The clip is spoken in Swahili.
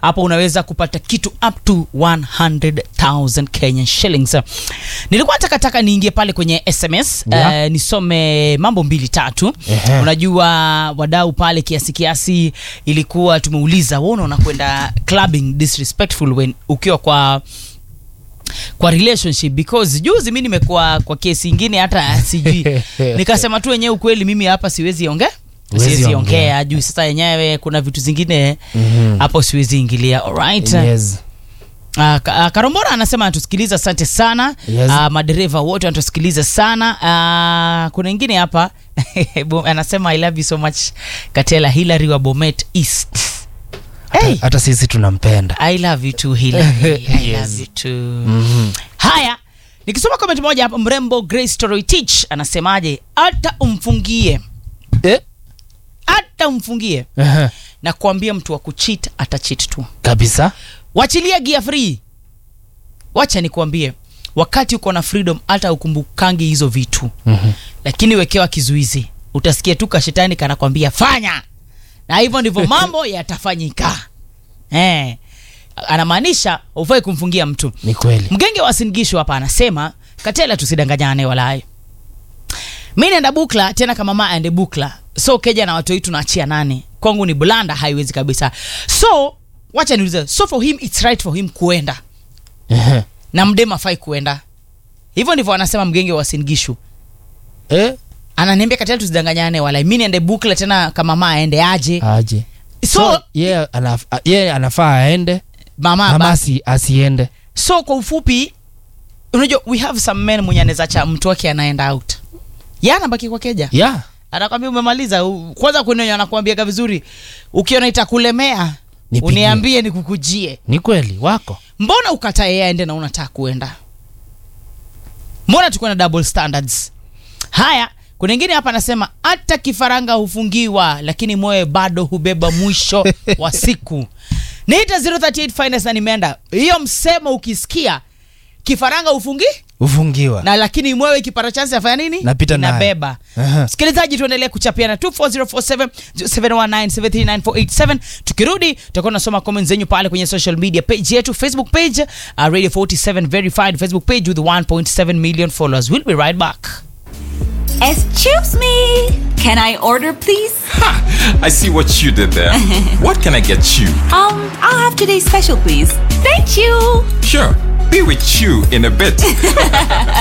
hapo unaweza kupata kitu up to 100000 kenyan shillings nilikuwa takataka niingie pale kwenye sms Yeah. eh, nisome mambo mbili tatu Ehe. unajua wadau pale kiasi kiasi ilikuwa tumeuliza wona unakwenda clubbing disrespectful when ukiwa kwa kwa relationship because juzi mi nimekuwa kwa kesi ingine hata sijui nikasema tu wenyewe ukweli mimi hapa siwezi ongea Huwezi siwezi ongea. ongea juu sasa yenyewe kuna vitu zingine Mhm. hapo siwezi ingilia alright Yes. Uh, Ka- uh, Karombora anasema anatusikiliza, asante sana Yes. uh, madereva wote wanatusikiliza sana uh, kuna ingine hapa Bo- anasema I love you so much Katela Hilary wa Bomet East hey, hata sisi tunampenda I love you too Hilary I Yes. love you too Mhm. haya nikisoma comment moja hapa mrembo Grace Story Teach anasemaje hata umfungie Eh? hata umfungie Ehe. na kuambia mtu wa kuchit atachit tu kabisa wachilia gia free wacha nikuambie wakati uko na freedom hata ukumbukangi hizo vitu Mhm. lakini wekewa kizuizi utasikia tu kashetani kanakwambia fanya na hivyo ndivyo mambo yatafanyika eh. anamaanisha ufai kumfungia mtu ni kweli mgenge wa singisho hapa anasema katela tusidanganyane walai mi naenda bukla tena kama mama aende bukla so keja na watu wetu naachia nane kwangu ni blanda haiwezi kabisa so wacha niulize so for him it's right for him kuenda Ehe. na mdem afai kuenda hivyo ndivyo anasema mgenge wa singishu Eh? ananiambia katela tusidanganyane walai mi niende bukla tena kama mama aende aje aje so, so yeye anaf, a- yeye anafaa aende mama mama basi asi, asiende so kwa ufupi unajua we have some men mwenye anaweza cha mtu wake anaenda out ya anabaki kwa keja yeah. anakwambia umemaliza u- kwanza kunenyo anakuambiaga vizuri ukiona itakulemea Nipigie. uniambie nikukujie ni kweli wako mbona ukatae yeye aende na unataka kuenda mbona tukuwe na double standards haya kuna ingine hapa anasema hata kifaranga hufungiwa lakini moyo bado hubeba mwisho wa siku niita 038 finance na nimeenda hiyo msemo ukisikia kifaranga hufungi ufungiwa na lakini mwewe kipara chansi afanya nini Napita nayo. inabeba Aha. msikilizaji tuendelee kuchapiana 24047 719 tukirudi tutakuwa tunasoma comments zenyu pale kwenye social media page yetu facebook page uh, radio 47 verified facebook page with 1.7 million followers we'll be right back Excuse me. Can I order, please? I see what you did there. what can I get you? Um, I'll have today's special, please. Thank you. Sure, be with you in a bit.